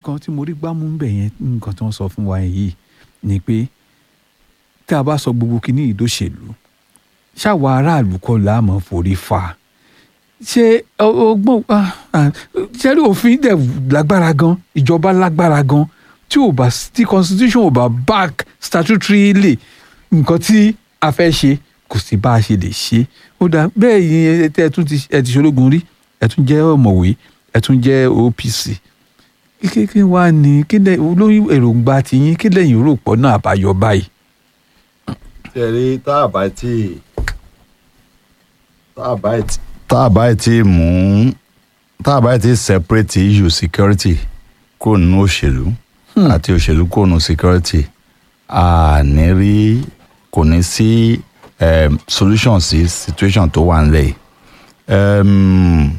nǹkan tí mo rí gbámú ń bẹ̀ yẹn nǹkan tí wọ́n sọ fún wa yìí ni pé tá a bá sọ gbogbo kínní ìdóṣèlú ṣáwa aráàlú kọ́ là á mọ̀ forí fa ṣé ọgbọ́n ṣẹ́rí òfin dẹ̀ lágbára gan ìjọba lágbára gan tí ò bá tí constitution ò bá back statutory lè nǹkan tí a fẹ́ ṣe kò sí bá a ṣe lè ṣe ó dá bẹ́ẹ̀ yín ẹ tún ti ẹ ti ṣológun rí ẹ tún jẹ́ ọ̀mọ̀wé ẹ tún jẹ́ OPC kíkékè wá ní kí lẹ olórí èròǹgbà tiyín kí lẹ́yìn rò pọ̀ náà àbáyọ báyìí. tẹ̀lé tá a bá tí tá a bá tí tá a bá tí mú tá a bá tí separate issue security kúrò nínú òṣèlú àti òṣèlú kúrò nínú security a ní rí kò ní sí um, solution sí situation tó wà nílẹ̀ yìí um,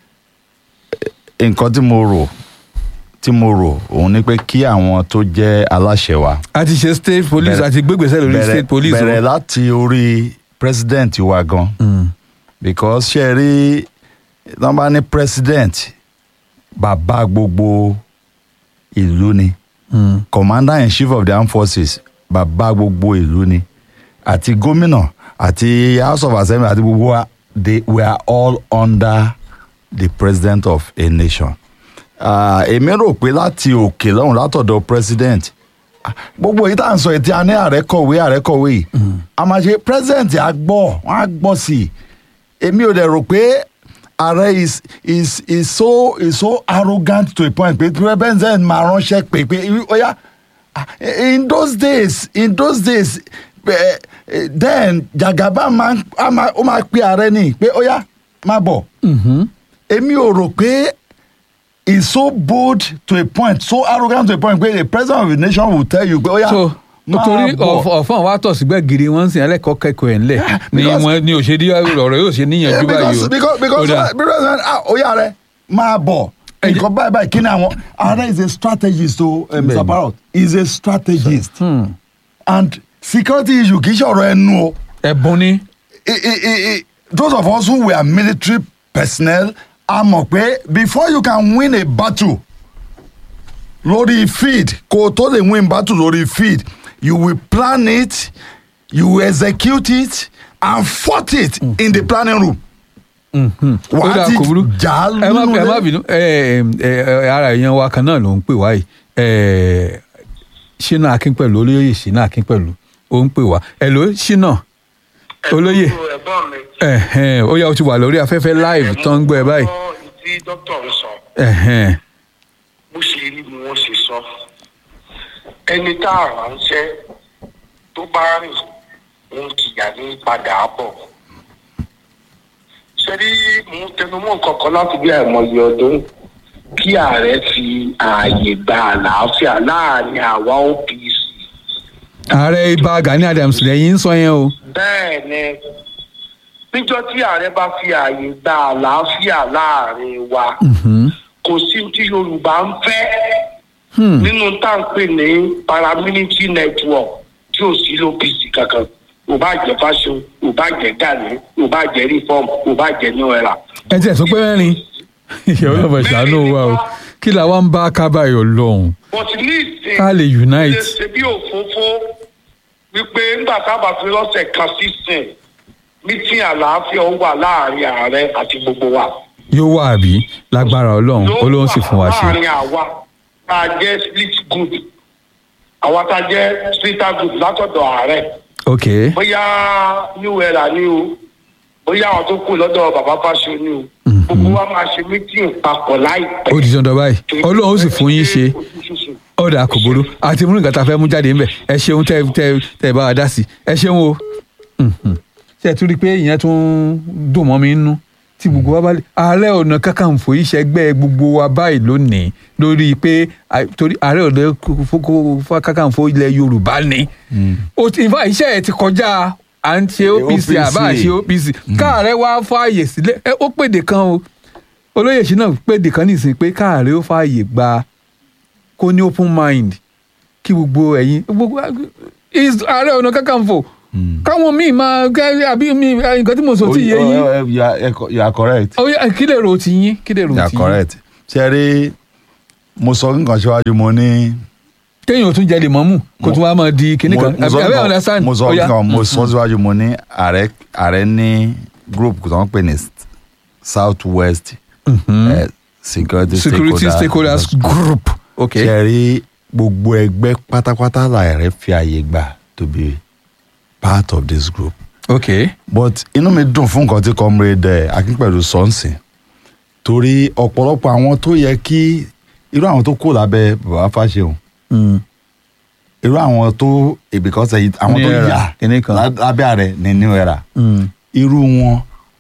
nǹkan tí mo rò tí mo rò òun ni pé kí àwọn tó jẹ́ aláṣẹ wa a ti ṣe state police Bẹ̀rẹ̀- àti gbégbèsè lórí bẹ̀rẹ̀- state police. o. bẹ̀rẹ̀ láti orí president wa gan Mm. because ṣe rí wọ́n bá ní president bàbá gbogbo ìlú ni Mm. commander in chief of the armed forces bàbá gbogbo ìlú ni àti gómìnà àti house of assembly àti gbogbo wa they were all under the president of a nation. Ah, èmi rò pé láti òkè lọ́hùn látọ̀dọ̀ president ah, gbogbo yìí tá à ń sọ ètí a ní ààrẹ kọ̀wé ààrẹ kọ̀wé yìí a máa ṣe president á gbọ́ wọ́n á gbọ́ sí i èmi ò dẹ̀ rò pé ààrẹ is is is so is so arrogant to a point pé president máa ránṣẹ́ pé pé oya ah, in those days in those days eh, eh, then jagaba máa ń- á máa- ó máa pe ààrẹ ní pé oya máa bọ̀ Mhm. èmi ò rò pé he's so bold to a point so arrogant to a point pé the president of the nation will tell you pé oya so nítorí ọ̀fọ̀n wa tọ̀ sígbẹ́ gírí wọ́n ń sìn ẹlẹ́kọ̀ọ́ kẹ́kọ̀ọ́ ẹ̀ ńlẹ̀ ni because- wọ́n ní òṣèlú ọ̀rọ̀ yóò ṣe níyànjú báyìí because o. because because Ó dà. president ah oya rẹ máa bọ̀ Ẹ jẹ́- nǹkan báyìí báyìí kí ni àwọn ààrẹ is a strategist o eh, Mr. Bẹ́ẹ̀ni. Parrot he is a strategist Hmm. and security issue kì í ṣọ̀rọ̀ ẹnu o. ẹ̀bùn ni I- I- I- I- those of us who were military personnel a mọ̀ pé before you can win a battle lórí field kó o tó lè win battle lórí field you will plan it you will execute it and fought it in the planning room. ó wàá dà ti kò burú jà á ẹ má nínú ẹ má ilé. bínú ẹ ẹ ẹ ara èèyàn wa kan náà ló ń pè wá yìí ẹ ṣínà akínpẹ̀lú olóyè ṣínà akínpẹ̀lú ó ń pè wá ẹ ló ṣínà olóyè ẹ̀gbọ́n mi. ẹ̀hẹ́n, ó yá o ti wà lórí afẹ́fẹ́ live tó ń gbọ́ ẹ báyìí mo gbọ́ tí dókítà ń sọ ẹ̀hẹ́n, bó ṣe rí ni wọ́n ṣe sọ ẹni tá a ránṣẹ́ tó bá rìn òun kìyà ní padà bọ̀ ṣe rí mò ń tẹnumọ́ nǹkan kan láti bí àìmọye ọdún kí ààrẹ fi ààyè gba àlàáfíà láàrin àwa OPC ààrẹ ibà Gani Adams lẹ́yìn ń sọ yẹn o bẹ́ẹ̀ ni níjọ́ tí ààrẹ bá fi ààyè gba àlàáfíà láàrin wa Mhm. kò sí tí yorùbá ń fẹ́ Hmm. nínú tá à ń pè ní paramilitary network tí ò sí lópìsì kankan ò bá jẹ fáṣọ ò bá jẹ gani ò bá jẹ reform ò bá jẹ new era. ẹ tiẹ̀ sọ pé mẹ́rin ìyàwó náà bẹ̀ ṣàánú wa o kí la wá ń bá kábàáyọ̀ lọ́hùn but ní ìsìn ká lè unite. ṣe ṣe bí òfófó wípé nígbà tábà fi lọ́sẹ̀ kan sísìn mítí àlàáfíà ó wà láàrin ààrẹ àti gbogbo wa. yóò wà àbí lágbára ọlọ́run ọlọ́run sì fún wa ṣe. láàrin àwa tá a jẹ́ split group àwa tá a jẹ́ splitter group látọ̀dọ̀ ààrẹ ok bóyá new era ni o bóyá àwọn tó kù lọ́dọ̀ bàbá fáṣọ ni o gbogbo wa máa ṣe meeting papọ̀ láìpẹ́. ó di dandan báyìí ọlọ́run sì fún yín ṣe ọ̀dà kò burú àti múlùú nǹkan tá a fẹ́ mú jáde ńbẹ̀ ẹ ṣeun tẹ tẹ tẹ bá wa dá sí ẹ ṣeun o Mhm. ṣe ẹ tún rí i pé ìyẹn tún dùn mọ́ mi nínú tí gbogbo wa bá lè ààrẹ ọ̀nà kakanfò ìṣẹ́gbẹ́ gbogbo wa báyìí lónìí lórí pé à- torí ààrẹ ọ̀nà kakanfò ilẹ̀ yorùbá ni ó ti ìfà iṣẹ́ ẹ̀ ti kọjá à ń ṣe OPC àbá àṣe OPC káàrẹ wá fààyè sílẹ̀ ẹ, ó pèdè kan o olóyè sí náà pèdè kan nísìnyí pé káàrẹ ó fààyè gba kó ní open mind kí gbogbo ẹ̀yin gbogbo is ààrẹ ọ̀nà kakanfò káwọn míì máa gẹ́ àbí mi nǹkan tí mo sọ ti yé yín Oh, oh, you are- you are correct. ó yá kí lè ro ti yín kí lè ro you are ti yín correct. ṣe rí mo sọ nǹkan síwájú mo ní. kéèyàn ò tún jẹ lè mọ́mù kó tún wá máa di kinní kan mo sọ àbí nǹkan- understand mo sọ Ó yá. nǹkan mo sọ síwájú mo ní ààrẹ ààrẹ ní group tó ń pè ní south west eh, security, security stakeholders group ok ṣe rí gbogbo ẹgbẹ́ pátápátá làárẹ̀ fi àyè gbà to be part of this group ok but inú mi dùn fún nǹkan tí comrade eh, akínpẹ̀lú sọ́ọ̀sìn torí ọ̀pọ̀lọpọ̀ àwọn tó yẹ kí irú àwọn tó kù lábẹ́ bàbá fáṣeun Mm. irú àwọn tó because ẹ̀yìn- àwọn tó New era, yà kinní kan. lá- lábẹ́ ààrẹ ní new era Mm. irú wọn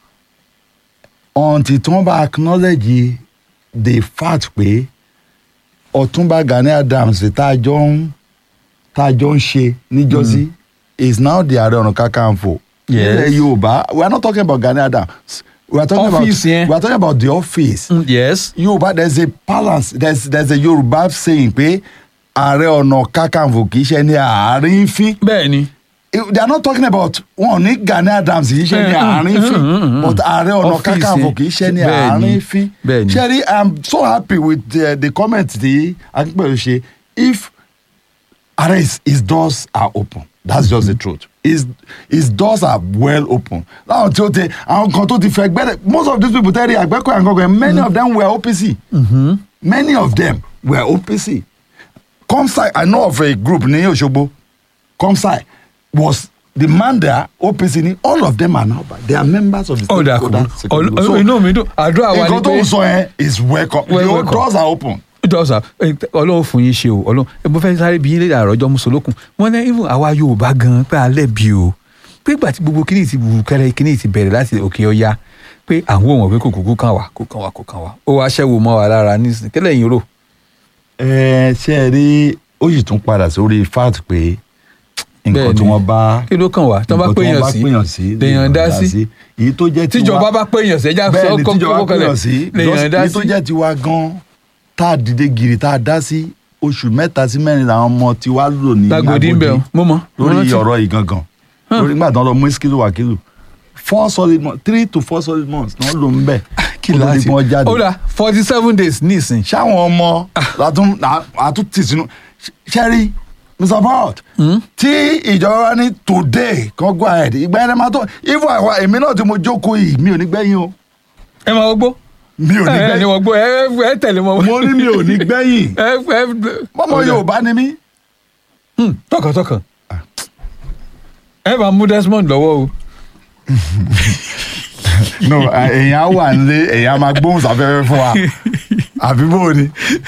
until tí wọ́n bá acknowledge the fact pé ọ̀túnba gani adams tá a jọ ń tá a jọ ń ṣe níjọ́sí is now the ààrẹ ọ̀nà kakanfò Yes. nílẹ̀ yorùbá we are not talking about gani adams we are talking Office about yẹn. we are talking about the office Mm, yes yorùbá there is a balance there is there is a yorùbá saying pé ààrẹ ọ̀nà kakanfò kì í ṣe ní àárín fín bẹ́ẹ̀ ni they are not talking about wọn ní Gani Adams kì í ṣe ní Mm, mm, àárín mm, fín mm, mm, but ààrẹ ọ̀nà Ọ́fíìsì. kakanfò kì í ṣe ní Bẹ́ẹ̀ ni, àárín fín bẹ́ẹ̀ ni. ṣẹ́rí i am so happy with the, the comment tí akínpẹ̀lú ṣe if ààrẹ his, his doors are open that's just the truth his his doors are well open láwọn tí ó ti àwọn kan tó ti fẹ́ gbẹ́rẹ́ most of these people tẹ́lẹ̀ àgbẹ̀kọ̀ àgbẹ̀kọ̀ many of them were OPC many of them were OPC comsci i know of a group ní Òṣogbo comsci was the man there OPC ni all of them are now back they are members of the ọ̀dà kò stakeholder security group. Ọl- inú mi dùn àdúrà wa ni nǹkan tó pé ń sọ yẹn is welcome Well, the welcome. doors are open. dọ́sà ọlọ́run fún yín ṣe o ọlọ́run ẹ mo fẹ́ sáré bí yín lédè àròjọ mùsùlùkùn wọn ní even àwa yorùbá gan pé alẹ́ bí o pé ìgbà tí gbogbo kíní ti wù kẹrẹ kíní ti bẹ̀rẹ̀ láti òkè ọya pé àwọn ò mọ̀ pé kò kúkú kàn wá kò kàn wá kò kàn wá ó wá ṣẹ́wó mọ́ wa lára nísìnyí kẹ́lẹ́ yín rò. ẹ ṣe é rí ó sì tún padà sórí fact pé nǹkan Bẹ́ẹ̀ni. tí wọ́n bá kí ló kàn wá tí wọ́n bá nǹkan tí péyàn wọ́n bá sí péyàn sí lèèyàn dá sí èyí tó jẹ́ tiwa tíjọba bá péyàn sí ẹja bẹ́ẹ̀ sọ ni tíjọba kókó kalẹ̀ péyàn sí lèèyàn dá èyí tó sí. jẹ́ tiwa gan tá a dìde gìrì tá a dá sí oṣù mẹ́ta sí mẹ́rin làwọn ọmọ tiwa lò ní Lágòdì ń bẹ̀ ọ́, mo mọ̀, mo lórí rántí. ọ̀rọ̀ yìí gangan lórí nígbà tí wọ́n lọ mú iskilu wakilu four solid months three to four solid months ni wọ́n lò ń bẹ̀ kí kó tó di láti pé wọ́n jáde ó dà forty seven days nísìn ṣáwọn ọmọ látún àtún tì sínú ṣẹ́rí mr paul tí ìjọba wa ní today kan go ahead ìgbà ẹni máa tó ifo àwa èmi náà tí mo jókòó yìí mi ò ní gbẹ̀yìn o ẹ máa wọgbó mi ò ní ẹ ẹ ní gbẹ̀yìn wọgbó ẹ ẹ tẹ̀lé mọ́. mo ní mi ò ní gbẹ̀yìn ẹ ẹ mọ́mọ́ yorùbá ni mí Hmm, tọkàntọkàn ẹ bá mú Desmond lọ́wọ́ o no èèyàn á wà nílé èèyàn á máa gbóhùn sáfẹ́fẹ́ fún wa àbí bó o ni.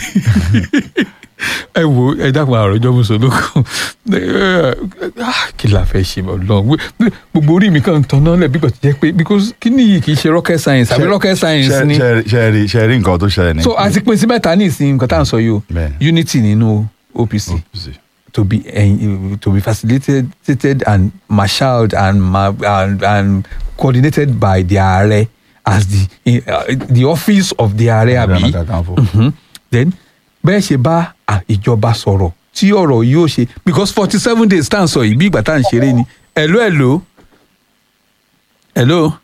ẹ wo ẹ dákun àròjọ mùsùlùkùn kí la fẹ́ ṣe lọ gbogbo orí mi kàn ń tanná lẹ̀ bí kò ti jẹ́ pé because kí ni yìí kì í ṣe rocket science àbí rocket science ni ṣe rí ṣe rí nǹkan tó ṣẹlẹ̀ ní. so a ti pín sí mẹ́ta ní ìsìn nǹkan tá à ń sọ yìí o Bẹ́ẹ̀. unity nínú OPC to be uh, to be facilitated and marshaled and ma and, and coordinated by the ààrẹ as the uh, the office of the ààrẹ Ààrẹ àbí Ọ̀nà Kakanfò. Mhm. then bẹ́ẹ̀ ṣe bá à, ìjọba sọ̀rọ̀ tí ọ̀rọ̀ yóò ṣe because forty seven days tá à ń sọ yìí bí ìgbà tá à ń ṣeré ni hello hello hello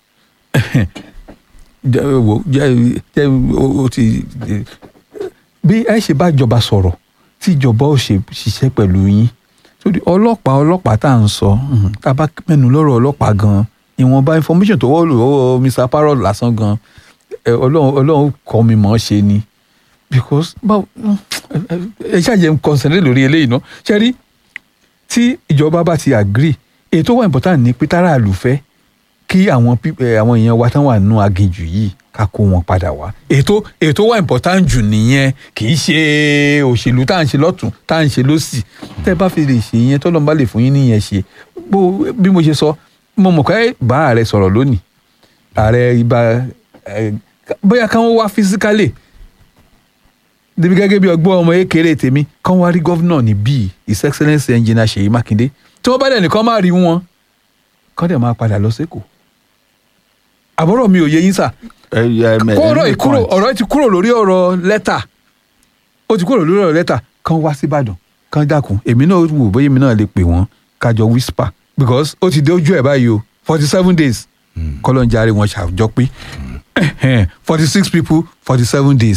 jẹ́ wo jẹ́ jẹ́ o o ti bí ẹ ṣe bá ìjọba sọ̀rọ̀ tí ìjọba ò ṣe ṣiṣẹ́ pẹ̀lú yín torí ọlọ́pàá ọlọ́pàá tá à ń sọ mhm, tá a bá mẹ́nu lọ́rọ̀ ọlọ́pàá gan ìwọ̀nba information tó wọ́ lọ́wọ́ Mr. Parrot lásán gan ẹ, ọlọ́run ọlọ́run kọ́ mi mọ̀ ọ́ ṣe ni because báwo ẹ ṣàjẹ́ ń concentrate lórí eléyìí náà ṣe rí tí ìjọba bá ti agree èyí tó wà important ní pé táráàlú fẹ́ kí àwọn pí- ẹ, àwọn èèyàn wa tán wà nínú aginjù yìí ká kó wọn padà wá ètò ètò wà important jù nìyẹn kì í ṣe òṣèlú tá à ń ṣe lọ́tún tá à ń ṣe lọ́sì tẹ́ bá fi lè ṣe yẹn tọ́lọ́n bá lè fún yín níyẹn ṣe bó bí mo ṣe sọ mo mọ̀ pé bá ààrẹ sọ̀rọ̀ lónìí ààrẹ ibà ẹ, bóyá káwọn wá physically débi gẹ́gẹ́ bí ọgbọ́n ọmọ ékeré tèmi kán wá rí gọ́vnà ní bíi his excellence engineer Ṣèyí Mákindé tí wọ́n bá dẹ̀ nìkan máa rí wọn kán dẹ̀ máa padà lọ sẹ́kọ̀ọ́ àbọ̀rọ̀ mi ò yé yín sà ẹ ẹ ẹ kó ọ̀rọ̀ ẹ yìí kúrò point. ọ̀rọ̀ yìí ti kúrò lórí ọ̀rọ̀ lẹ́tà ó ti kúrò lórí ọ̀rọ̀ lẹ́tà kán wá síbàdàn kán dákun èmi náà wò bóyá èmi náà lè pè wọ́n kájọ whisper because ó ti dé ojú ẹ̀ báyìí o forty seven days kọ́lọ́njáre wọn ṣàjọ pé forty six people forty seven days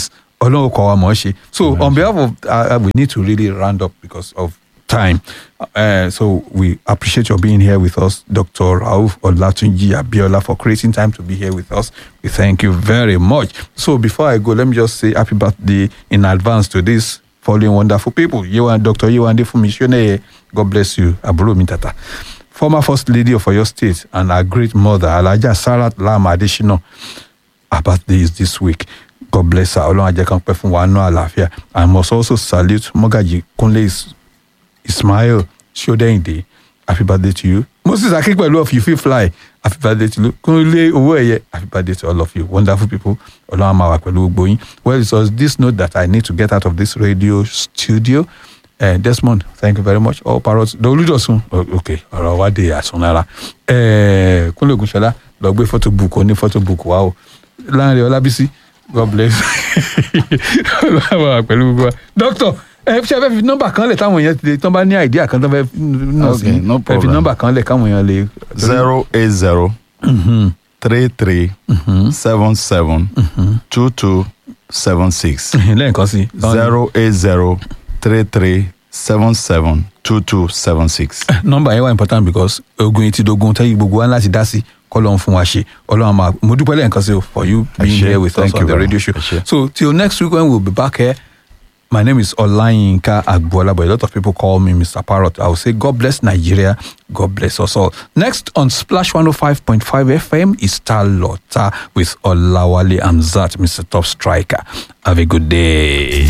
ọlọ́run kọ́ wa mọ̀ ọ́ ṣe so on behalf of uh, we need to really round up because of time uh, so we appreciate your being here with us dr rauf olatunji abiola for creating time to be here with us we thank you very much so before i go let me just say happy birthday in advance to this following wonderful people yewan dr yewande funmisioneye god bless you àbúrò mi tata former first lady of oyo state and our great mother alhaja sarat lam adesina her birthday is this week god bless her ọlọ́run ajẹ́ kan pẹ́ fún wa nú àlàáfíà i must also salute mogaji kunle Is- ismail sodeyinde happy birthday to you moses akínpẹ̀lú of you fit fly happy birthday to you kunle owó ẹ̀yẹ happy birthday to all of you wonderful people ọlọ́run á máa wà pẹ̀lú gbogbo yín well it was this note that i need to get out of this radio studio uh, desmond thank you very much all parrots dolúdọ̀sùn ok ọ̀rọ̀ wa dé àsunlára uh, kúnlẹ̀ ògúnṣọlá lọ gbé photo book oní photo book wa o láàrin ọlábísí god bless ọlọ́run á máa wà pẹ̀lú gbogbo wa doctor ẹ ṣe fẹ́ fi nọ́mbà kan lẹ̀ táwọn èèyàn ti lè tán bá ní àìdíà kan tán fẹ́ nà sí Okay, no ẹ fi problem. nọ́mbà kan lẹ̀ káwọn èèyàn lè. zero eight zero three three seven seven two two seven six lẹ́ẹ̀kan sí. zero eight zero three three seven seven two two seven six. nọ́mbà yẹn wà important because ogun etí dogun tẹ́yìn gbogbo wa láti dá sí kọ́lọ́n fún wa ṣe ọlọ́run máa mo dúpẹ́ lẹ́ẹ̀kan sí o for you being ṣé, here with us thank on you the very radio much, show ẹ ṣé. so till next week when we'll be back here my name is Olayinka Agbola but a lot of people call me Mr. Parrot I will say God bless Nigeria God bless us all next on Splash 105.5 FM is Talota with Olawale Amzat Mr. Top Striker have a good day.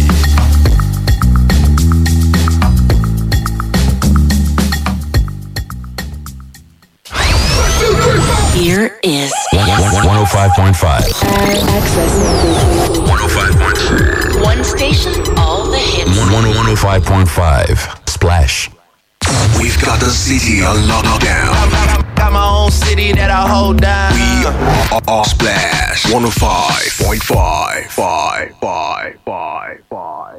Here is 105.5. access. 105.5. One station, all the hits. 105.5. Splash. We've got the city on lockdown. Got my own city that I hold down. We are, are Splash 105.5. Five, five, five, five, five.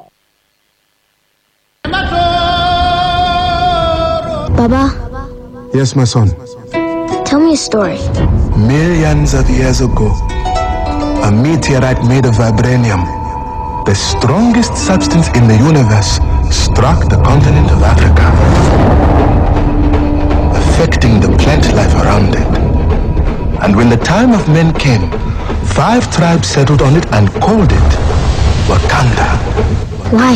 Baba, Yes, my son. tell me a story. Millions of years ago, a meteorite made of vibranium, the strongest substance in the universe, struck the continent of Africa, affecting the plant life around it. And when the time of men came, five tribes settled on it and called it Wakanda. Why?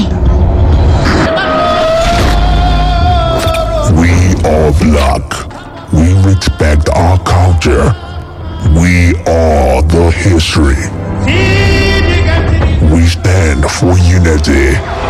We are black. We respect our culture. We are the history. We stand for unity.